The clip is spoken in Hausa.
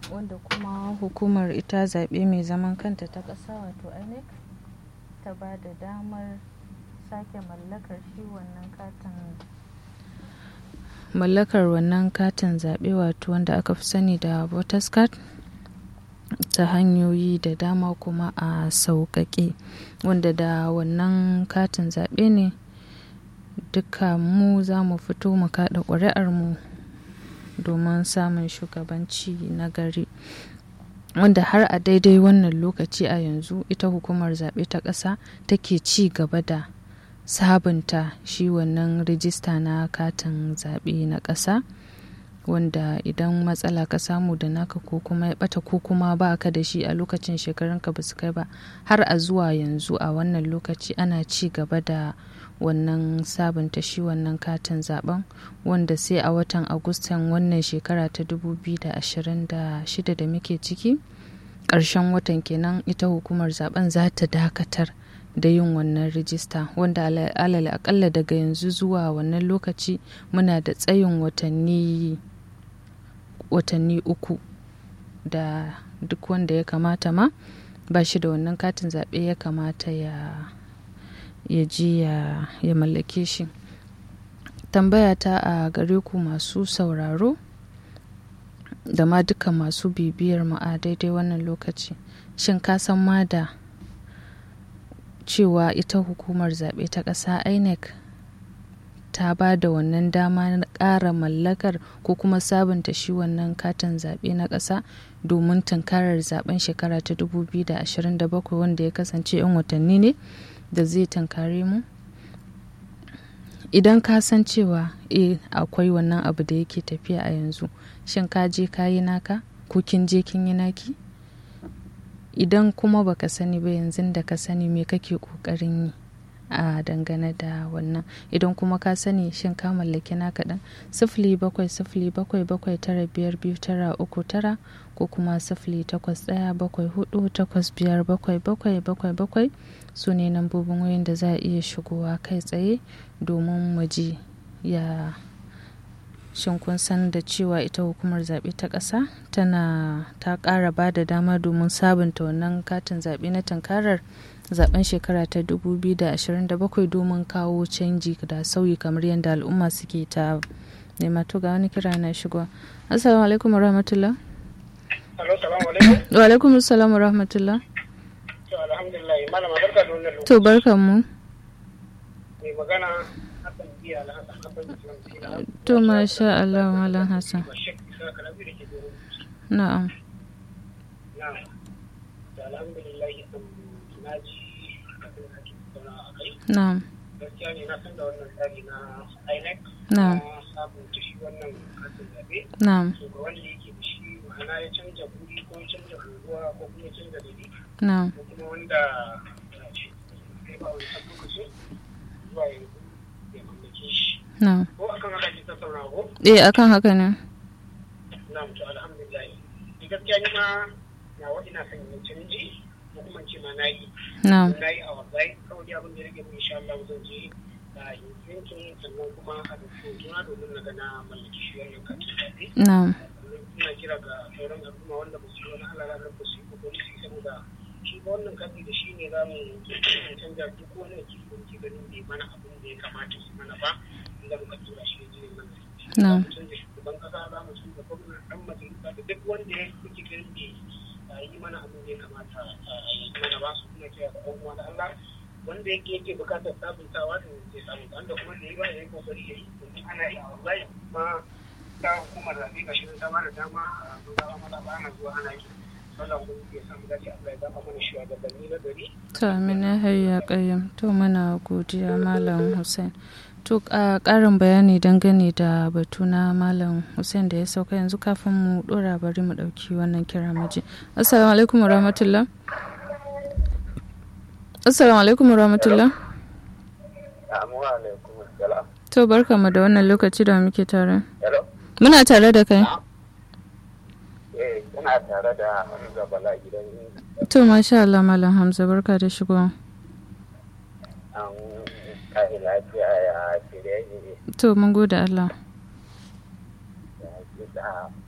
wanda kuma hukumar ita zaɓe mai zaman kanta ta ƙasa wato inec ta ba da damar sake mallakar shi wannan katin mallakar wannan katin zaɓe wato wanda aka fi sani da voters card ta hanyoyi da dama kuma a sauƙaƙe wanda da wannan katin zaɓe ne duka mu za mu fito mu kaɗa ƙuri'ar mu domin samun shugabanci na gari wanda har a daidai wannan lokaci a yanzu ita hukumar zaɓe ta ƙasa take ci gaba da sabunta shi wannan rijista na katin zaɓe na ƙasa wanda idan matsala ka samu da naka ko kuma ya ɓata ko kuma ba ka da shi a lokacin shekarunka ba su kai ba har a zuwa yanzu a wannan lokaci ana ci gaba da wannan sabunta shi wannan katin zaben wanda sai a watan agustan wannan shekara ta 2026 da muke ciki ƙarshen watan kenan ita hukumar zaben za ta dakatar da yin wannan rijista wanda alal akalla daga yanzu zuwa wannan lokaci muna da tsayin watanni watanni uku da duk wanda ya kamata ma ba shi da wannan katin zaɓe ya kamata ya ya ji ya, ya mallake shi tambaya ta a gare ku masu sauraro da ma duka masu bibiyar mu a daidai wannan lokaci shin ka san ma da cewa ita hukumar zaɓe ta ƙasa inec ta ba da wannan dama na ƙara mallakar ko kuma sabunta shi wannan katin zaɓe na ƙasa domin tunkarar zaben shekara ta 2027 wanda ya kasance 'yan watanni ne da zai tunkare mu idan ka san cewa e akwai wannan abu da yake tafiya a yanzu shin ka je ka yi naka ko kin je kin yi naki idan kuma baka sani ba yanzu da ka sani me kake kokarin yi a dangane da wannan idan kuma ka sani shin ka mallaki naka ɗin sifili bakwai sifili bakwai bakwai tara biyar biyu tara uku tara ko kuma sifili takwas ɗaya bakwai hudu takwas biyar bakwai bakwai bakwai bakwai su ne lambobin wayoyin da za a iya shigowa kai tsaye domin mu ji ya shin kun san da cewa ita hukumar zaɓe ta ƙasa tana ta ƙara ba da dama domin sabunta wannan katin zaɓe na tunkarar zaben shekara ta 2027 domin kawo canji da sauyi kamar yadda al'umma suke ta nema to ga wani kira na shigo assalamu alaikum wa rahmatullah wa alaikum assalam wa rahmatullah to barkan mu to masha Allah malam Hassan na'am Na'am. Gaskiya ne na san da wannan tsari na INEC. Na'am. Na sabunta shi wannan katin zaɓe. Na'am. So ga wanda yake da shi ma'ana ya canja guri ko ya canja unguwa ko kuma ya canja gari. Na'am. Ko kuma wanda ya ce sai ba wani san lokaci zuwa yanzu ya mallake shi. Na'am. Ko akan haka ke tattauna ko? Eh akan haka ne. Na'am to alhamdulillah. Ni gaskiya ni ma nawa ina son yin canji ko kuma ce ma na yi. Na'am. Na yi a wallahi kawai abin da rage mu insha Allah zan je a yin yankin sannan kuma a rufe hotuna domin na ga na mallaki shi wannan katin zaɓe. Na'am. Sannan ina kira ga sauran al'umma wanda ba su yi wani halala na ba su yi kokari su yi saboda shi ba wannan kati da shi ne za mu canja duk wani wakili da muke ganin bai mana abin da ya kamata su mana ba inda muka tura shi ya je ya mana. Za Na'am. mu canja shugaban kasa za mu canja gwamna ɗan majalisa da duk wanda ya kuke ganin bai a yi mana abin da ya kamata a yi mana ba su kuma kira da ɗan uwa da Allah wanda yake yake bukatar sabuntawa da zai sabunta wanda kuma da yi ba ya yi kokari ya yi domin ana yi wallahi ma ta hukumar zaɓe ga shirin ta ba da dama a zuwa mata ba ana zuwa ana yi wannan kuma ya samu dace Allah ya zama mana shugabanni na gari To Amina Hayya Qayyim to muna godiya Malam Hussein. To a ƙarin bayani dangane da batu na Malam Hussein da ya sauka yanzu kafin mu ɗora bari mu ɗauki wannan kira maji. Assalamu alaikum wa rahmatullah. Assalamu alaikum wa rahmatullah. Assalamu alaikum salam To barkamu da wannan lokaci da muke tare. hello Muna tare da kai. eh ina tare da Hamza Bala gidan To masha Allah Malam Hamza barka da shigowa. an kai lafiya ya shirye To mun gode Allah. ya